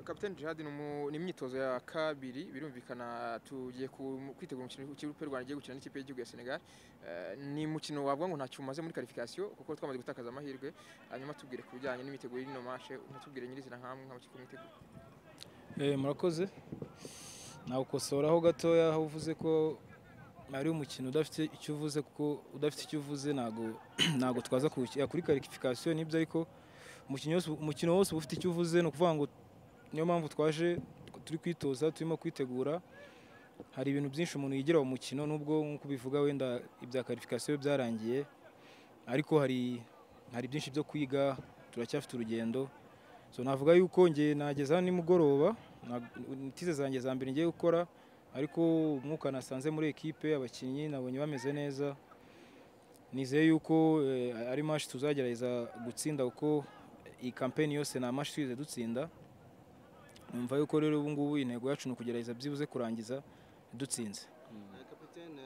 kapitani Jihad ni umu- ni imyitozo ya kabiri birumvikana tugiye ku- kwitegura umukino w'ikipe rwanda igiye gukina n'ikipe y'igihugu ya senegal Eh, ni umukino wavuga ngo ntacyo umaze muri qualification kuko twamaze gutakaza amahirwe hanyuma tubwire ku bijyanye n'imiteguro y'ino mashe ntitubwire nyirizina nk'amwe nk'amakipe mwitegura Eh, murakoze nagukosoraho gatoya aho uvuze ko ari umukino udafite icyo uvuze kuko udafite icyo uvuze ntago ntago twaza kuwukina kuri qualification nibyo ariko umukino wose umukino wose uba ufite icyo uvuze ni ukuvuga ngo niyo mpamvu twaje turi kwitoza turimo kwitegura hari ibintu byinshi umuntu yigira mu mukino nubwo nk'uko ubivuga wenda ibya qualification byarangiye ariko hari hari byinshi byo kwiga turacyafite urugendo so navuga yuko nge nageza hano nimugoroba tize zanjye za mbere ngiye gukora ariko umwuka nasanze muri ekipe abakinnyi nabonye bameze neza nizeye yuko eh, ari match tuzagerageza gutsinda kuko iyi kampeni yose ni match twize dutsinda numva yuko rero ubu ngubu intego yacu ni ukugerageza byibuze kurangiza dutsinze kapitene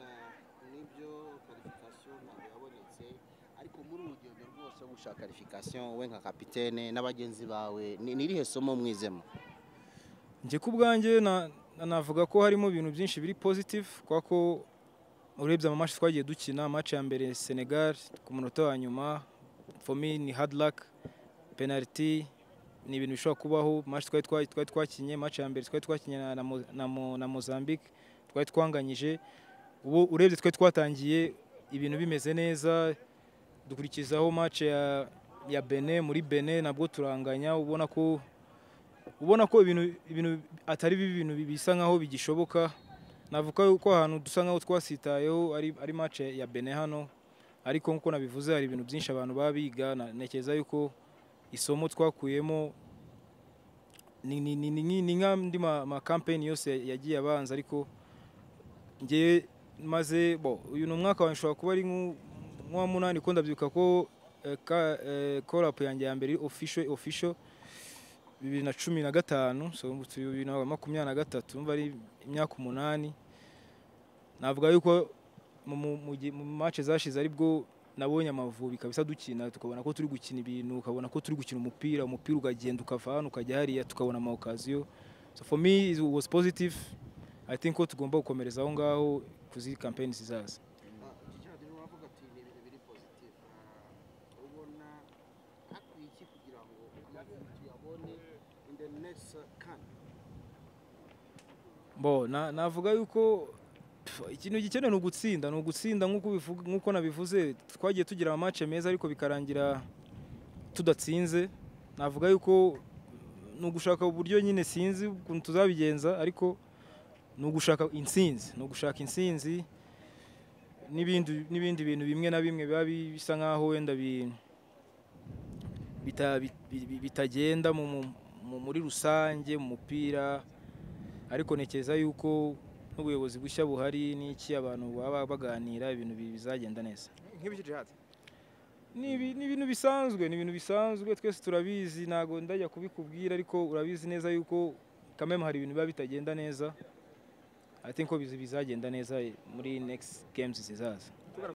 nibyo karifikasiyo ntabwo yabonetse ariko muri uru rugendo rwose wo gushaka karifikasiyo we nka kapitene n'abagenzi bawe ni ni irihe somo mwizemo njye ku bwanjye na- na- navuga ko harimo ibintu byinshi biri positive kubera ko urebye amamatch twagiye dukina match ya mbere Senegal ku munota wa nyuma for me ni hard luck penalty ni ibintu bishobora kubaho match twari twa- twari twakinye match ya mbere twari twakinye na- na Mo- na Mo- na Mozambique twari twanganyije ubu urebye twari twatangiye ibintu bimeze neza dukurikizaho match ya ya Benin muri Benin nabwo turanganya ubona ko ubona ko ibintu ibintu atari bibi ibintu bisa nkaho bigishoboka navuga ko ahantu dusa nkaho twasitayeho ari ari match ya Benin hano ariko nkuko nabivuze hari ibintu byinshi abantu baba biga na- ntekereza yuko isomo twakuyemo ni ni ni ni ni- ni nk'andi ma, ma campaign yose yagiye abanza ariko ngewe maze bo uyu ni umwaka wanjye ushobora kuba ari nk'u- nk'uwa munani kuko ndabyibuka ko eh, ka, eh, call up yanjye ya mbere official official bibiri na cumi na gatanu so ubu turi bibiri na makumyabiri na gatatu umva ari imyaka umunani navuga yuko mu- mu- mu gihe- mu mace zashize aribwo nabonye amavubi kabisa dukina tukabona ko turi gukina ibintu ukabona ko turi gukina umupira umupira ukagenda ukava hano ukajya hariya tukabona ama occasion so for me it was positive i think ko tugomba gukomereza aho ngaho kuzi campaign zizaza gerard niwe wavuga ati ni ibintu biri pozitifu ubona hakwiye iki kugira ngo amavubi tuyabone in the next can bo na- navuga yuko pf, ikintu gikenewe ni ugutsinda ni ugutsinda nk'uko ubivuga- nk'uko nabivuze twagiye tugira amace meza ariko bikarangira tudatsinze navuga yuko ni ugushaka uburyo nyine sinzi ukuntu tuzabigenza ariko ni ugushaka intsinzi ni ugushaka intsinzi n'ibindi n'ibindi bintu bimwe na bimwe biba bi- bisa nk'aho wenda bi- bita- bi- bi- bitagenda mu- mu- mu- muri rusange mu mupira ariko ntekereza yuko n'ubuyobozi bushya buhari n'iki abantu baba baganira ibintu bi- bizagenda neza nk'ibiki Jihad ni ibi- ni ibintu bisanzwe ni ibintu bisanzwe twese turabizi ntabwo ndajya kubikubwira ariko urabizi neza yuko kameme hari ibintu biba bitagenda neza ati ko bizagenda neza muri next games zizaza